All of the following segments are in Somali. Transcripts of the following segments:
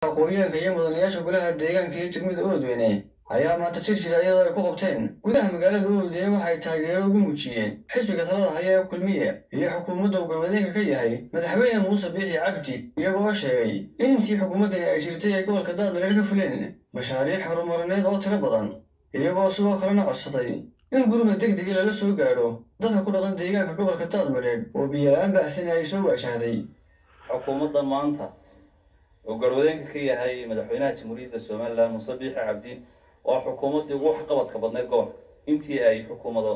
aqoonyahanka iyo mudanayaasha golaha deegaanka iyo degmada oodweyne ayaa maanta jir jira iyadoo ay ku qabteen gudaha magaalada oodweyne waxay taageero ugu muujiyeen xisbiga talada haya ee kulmiye iyo xukuumadda uu galwadeenka ka yahay madaxweyne muuse biixi cabdi iyagoo sheegay in intii xukuumaddani ay jirtay ay gobolka daadmareer ka fuleen mashaariic horumarineed oo tiro badan iyagoo sidoo kalena codsaday in gurmad deg degi lala soo gaadho dadka ku dhaqan deegaanka gobolka daadmareer oo biyola-aan baahsani ay soo waajahday xukuumadda maanta oo garwadeenka ka yahay madaxweynaha jamhuuriyadda somalilan muuse biixi cabdi waa xukuumaddii ugu waxqabadka badneyd gobolka intii ay xukuumado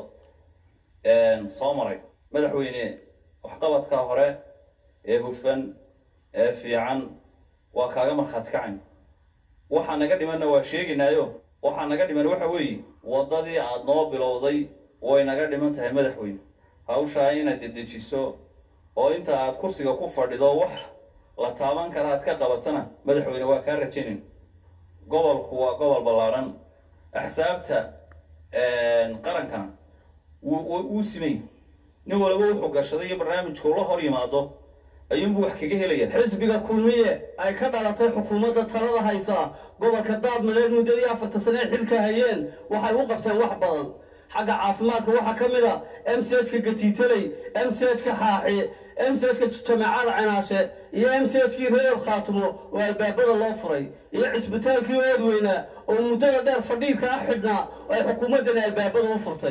soo maray madaxweyne waxqabadka hore ee hufan ee fiican waa kaaga markhaati kacayn waxaa naga dhimanna waa sheegaynaayo waxaa naga dhiman waxa weeye waddadii aada noo bilowday way naga dhiman tahay madaxweyne hawshaa inaad dedejiso oo inta aad kursiga ku fadhido wax la taaban kara aad ka qabatana madaxweyne waa kaa rajaynayn gobolku waa gobol ballaaran axsaabta qarankana wuu simay nin walba wuxuu gashaday iyo barnaamijku la hor yimaado ayuunbuu wax kaga helaya xisbiga kulmiye ay ka dhalatay xukuumadda talada haysa gobolka daadmareer muddadii afarta sane ee xilka hayeen waxay u qabteen wax badan xagga caafimaadka waxaa ka mid a m c h ka gatiitaley m c h ka xaaxi m c h ka jamaacada cinaashe iyo m c h kii reer khaatumo oo albaabada loo furay iyo cisbitaalkii oodweynaa oo muddada dheer fadhiidka ah xidhnaa oo ay xukuumaddani albaabada u furtay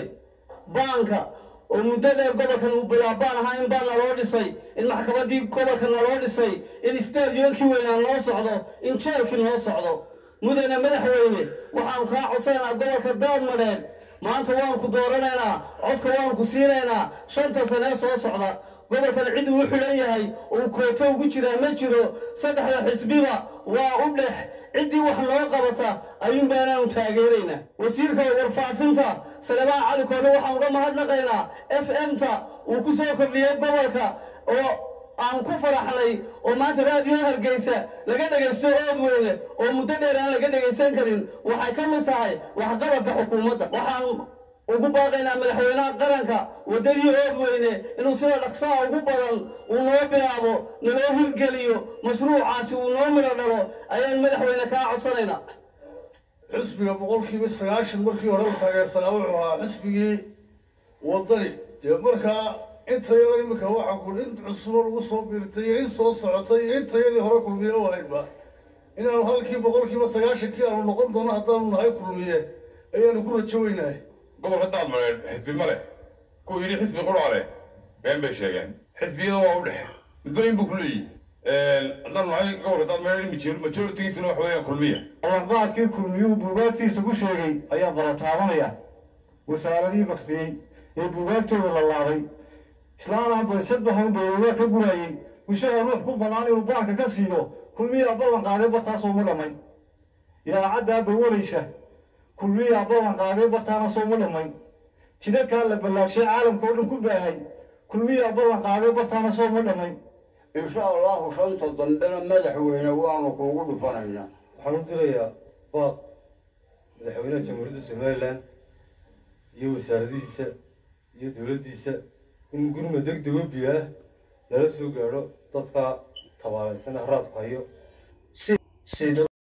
baanka oo muddo dheer gobolkan uu bilaabaan ahaa in baan naloo dhisay in maxkamaddii gobolka naloo dhisay in stadionkii weynaa noo socdo in jeelkii noo socdo mudane madaxweyne waxaanu kaa codsanaynaa gobolka daadmadheed maanta waanu ku dooranaynaa codka waanu ku siinaynaa shanta sanee soo socda gobolkan cid uu xidhan yahay uu kooto ugu jiraa ma jiro saddexda xisbiba waa u dhex ciddii wax noo qabata ayuun baanaanu taageeraynaa wasiirka warfaafinta salebaan cali koore waxaan uga mahadnaqaynaa f m ta uu ku soo kordhiyey gobolka oo aan ku faraxnay oo maanta raadiyo hargeysa laga dhegaysto oodweyne oo muddo dheer aan laga dhegaysan karin waxay ka mid tahay waxqabadka xukuumadda waxaan ugu baaqaynaa madaxweynaha qaranka waddadii oodweyne inuu sida dhaqsaha ugu badan uu noo bilaabo naloo hirgeliyo mashruucaasi uu noo midho dhalo ayaan madaxweyne kaa codsanaynaa xisbiga boqolkiiba sagaashan markii hore u taageersanaa wuxuu ahaa xisbigii waddani dee markaa intayadan iminka waxaa ku in cusubo lagu soo biirtay iyo in soo socotay iyo intayadii hore kulmiye u haynba inaanu halkii boqolkiiba sagaashankii aanu noqon doono haddaanu nahay kulmiye ayaanu ku rajo weynahay gobolka daadmareed xisbi ma leh kuwa yidhi xisbi qurhaa leh been bay sheegeen xisbiyada waa u dhex midba in buu ku leeyihi haddaan nahay gobolka daadmareed majoritigiisuna wax weeyaan kulmiya ballanqaadkii kulmiyuhu buugaagtiisa ku sheegay ayaa balataabanaya wasaaradihii baktiyey ee buugaagtooda la laabay islaanaan baysadbahan bayoogaa ka guraayey wishaha ruux ku bannaan inuu baanka ka siiyo kulmiyaa ballan qaaday bartaasoo ma dhammayn idaacaddaa bawalaysa kulmiyaa ballan qaaday bartaana soo ma dhammayn jidadkaa la ballaagshay caalamka oo dhan ku baahay kulmiyaa ballan qaaday bartaana soo ma dhammayn insha allahu shanta dambena madaxweyne waanu kuugu dhufanaynaa waxaan u dirayaa baaq madaxweynaha jamhuuriyadda somalilan iyo wasaaradihiisa iyo dowladdiisa in gurma deg dego biyo ah lala soo gaadho dadka tabaalaysan haraadku hayo